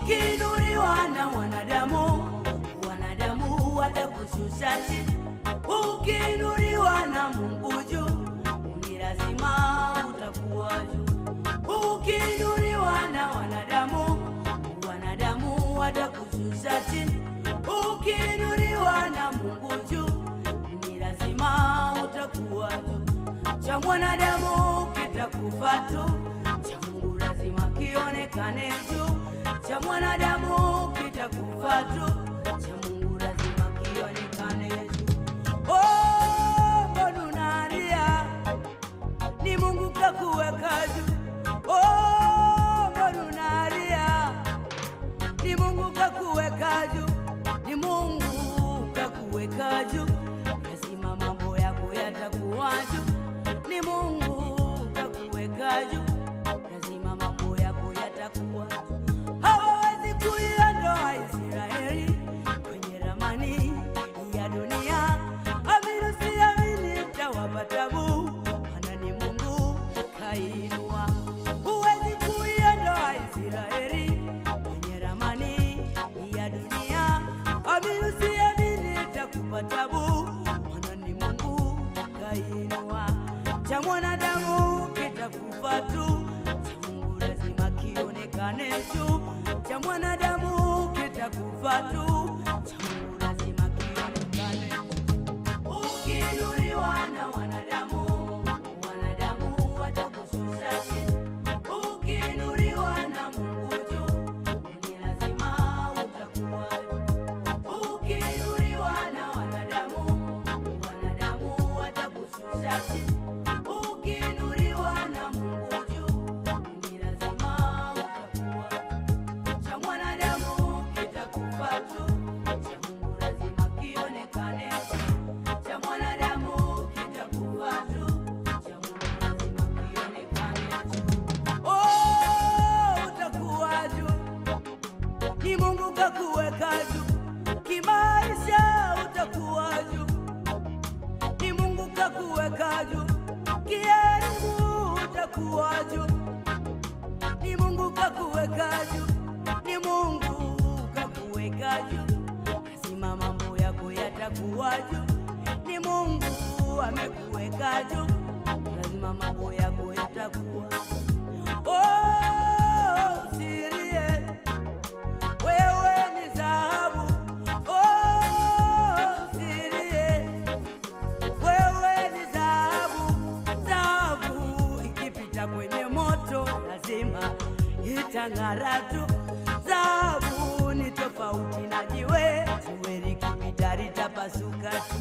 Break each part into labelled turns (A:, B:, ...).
A: Ukiinuliwa na wanadamu, wanadamu watakushusha chini. Ukiinuliwa na Mungu juu, ni lazima utakuwa juu. Ukiinuliwa na wanadamu, wanadamu watakushusha chini. Ukiinuliwa na Mungu juu, ni lazima utakuwa juu. Cha mwanadamu kitakufa tu, cha Mungu lazima kionekane juu. Cha mwanadamu kitakufa tu, cha Mungu lazima kionekane juu. Oh, mbona unalia? Ni Mungu kakuweka juu. Oh, mbona unalia? Ni Mungu kakuweka juu, ni Mungu kakuweka juu, lazima mambo yako yatakuwa juu. Ni Mungu kakuweka juu, lazima mambo yako yatakuwa juu. Hawawezi kuiondoa Israeli kwenye ramani ya dunia. Amini usiamini, mtawapa tabu, maana ni Mungu kainua. Huwezi kuiondoa Israeli kwenye ramani ya dunia. Amini usiamini, itakupa tabu, maana ni Mungu kainua. Cha mwanadamu kitakufa tu, cha Mungu lazima kionekane juu. Cha mwanadamu kitakufa tu, cha Mungu lazima kionekane juu. Ukiinuliwa na wanadamu, wanadamu watakushusha chini. Ukiinuliwa na Mungu juu, ni lazima utakuwa juu. Ukiinuliwa na wanadamu, wanadamu watakushusha chini. Ukiinuliwa na Mungu juu, ni lazima utakuwa juu. Cha mwanadamu kitakufa tu, cha Mungu lazima kionekane juu. Cha mwanadamu kitakufa tu, cha Mungu lazima kionekane juu. Oh, utakuwa juu, ni Mungu kakuweka juu. Kimaisha utakuwa juu, ni Mungu kakuweka juu. Kielimu utakuwa juu ni Mungu kakuweka juu, ni Mungu kakuweka juu, lazima mambo yako yatakuwa juu. Ni Mungu amekuweka juu, lazima mambo yako yatakuwa Oh, usilie, wewe ni dhahabu. Oh, usilie, wewe ni dhahabu. Dhahabu ikipita kwenye moto lazima itang'ara tu. Dhahabu ni tofauti na jiwe, jiwe likipita litapasuka tu.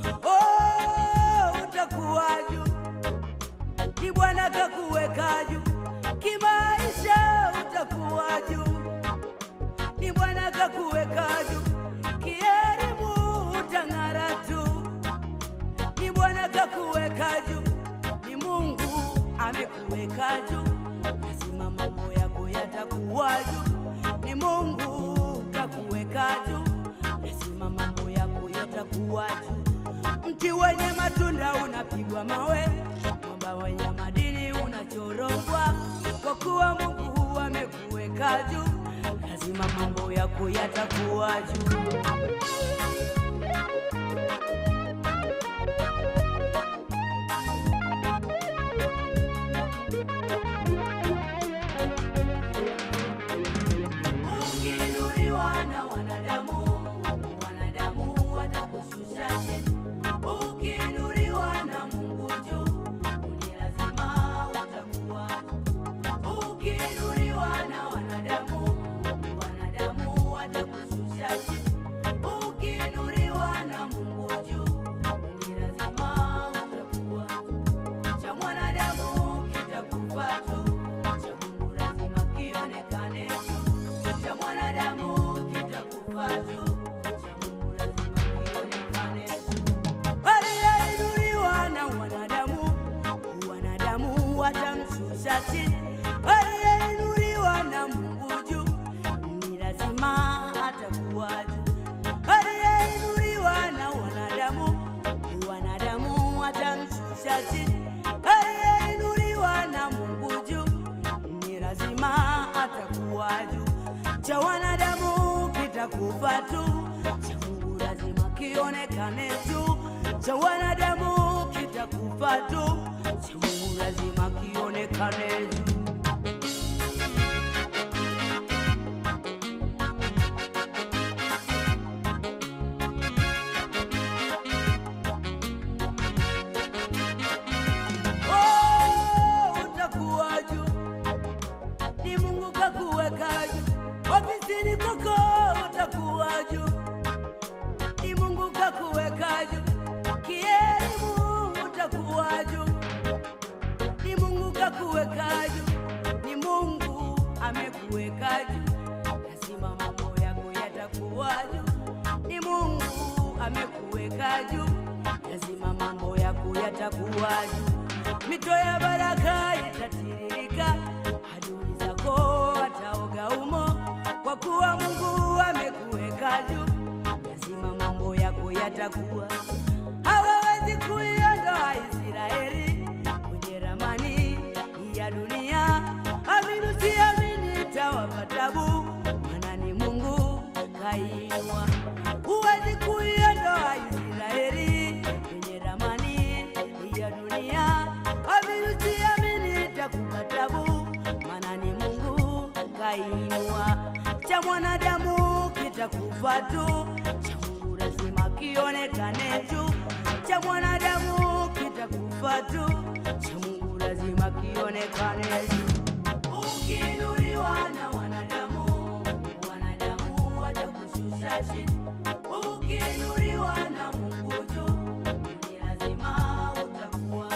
A: Oh, utakuwa juu, ni Bwana kakuweka juu. Kimaisha utakuwa juu, ni Bwana kakuweka juu. Kielimu utang'ara tu ni Bwana kakuweka juu, ni Mungu amekuweka juu, lazima mambo yako yatakuwa juu. Ni Mungu kakuweka juu, lazima mambo yako yatakuwa juu. Mti wenye matunda unapigwa mawe, mwamba wenye madini unachorogwa, kwa kuwa Mungu amekuweka juu, lazima mambo yako yatakuwa juu. Ukiinuliwa na wanadamu, wanadamu watakushusha chini. Ukiinuliwa na Mungu juu, ni lazima utakuwa. Ukiinuliwa na wanadamu, wanadamu watakushusha chini. Ukiinuliwa na Mungu juu, ni lazima utakuwa. Cha mwanadamu kitakufa tu, cha Mungu lazima kionekane juu. Cha mwanadamu kitakufa tu, cha Mungu lazima kionekane juu. Aliyeinuliwa na wanadamu, wanadamu watamshusha chini. Aliyeinuliwa na Mungu juu, ni lazima atakuwa juu. Aliyeinuliwa na wanadamu, wanadamu watamshusha chini. Aliyeinuliwa na Mungu juu, ni lazima atakuwa juu. cha wanadamu kitakufa tu, cha Mungu lazima kionekane tu. Cha wanadamu kitakufa tu, cha Mungu lazima kionekane tu. Oh, utakuwa juu ni Mungu kakuweka juu, ofisini kwako utakuwa juu, ni Mungu kakuweka juu, kielimu utakuwa juu, ni Mungu kakuweka juu, ni Mungu amekuweka juu, lazima mambo yako yatakuwa juu, ni Mungu amekuweka juu, lazima mambo yako yatakuwa juu, mito ya baraka itatiririka, adui zako wataoga umo, kwa kuwa Mungu amekuweka juu, lazima mambo yako yatakuwa. Hawawezi kuiondoa Israeli kwenye ramani ya dunia, amini siamini, itawapa tabu, maana ni Mungu kainua. Huwezi kuiondoa Israeli kwenye ramani ya dunia, amini siamini, itakupa tabu, maana ni Mungu kainua. Cha mwanadamu kitakufa tu, cha Mungu lazima kionekane tu. Cha mwanadamu kitakufa tu, cha Mungu lazima kionekane tu. Ukiinuliwa na wanadamu, wanadamu watakushusha chini. Ukiinuliwa na Mungu juu, ni lazima utakuwa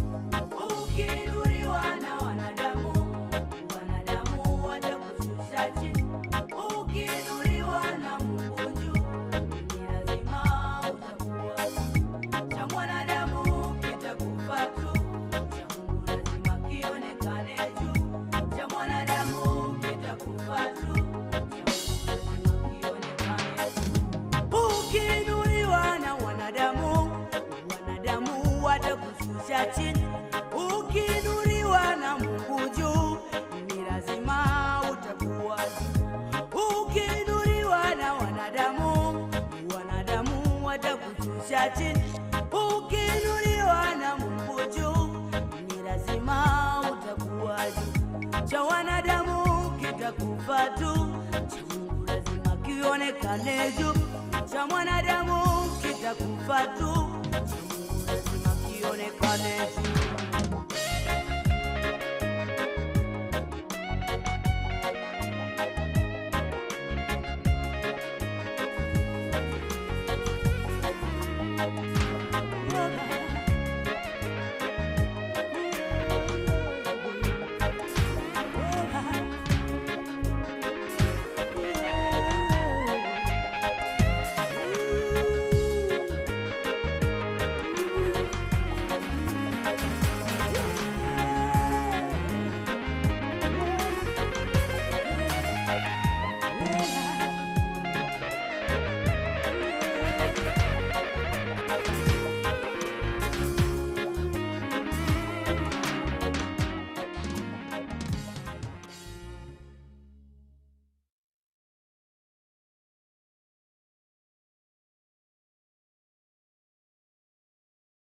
A: Ukiinuliwa na wanadamu, wanadamu watakushusha chini. Ukiinuliwa na Mungu juu, ni lazima utakuwa cha mwanadamu kitakufa tu, cha Mungu lazima kionekane juu. Cha mwanadamu kitakufa tu, cha Mungu lazima kionekane juu. Ukiinuliwa na wanadamu, wanadamu watakushusha chini. Ukiinuliwa na Mungu juu, ni lazima utakuwa juu. Ukiinuliwa na wanadamu, wanadamu watakushusha chini. Ukiinuliwa na Mungu juu, ni lazima utakuwa juu. Cha wanadamu kitakufa tu, cha Mungu lazima kionekane juu. Cha mwanadamu kitakufa tu, cha Mungu lazima kionekane juu.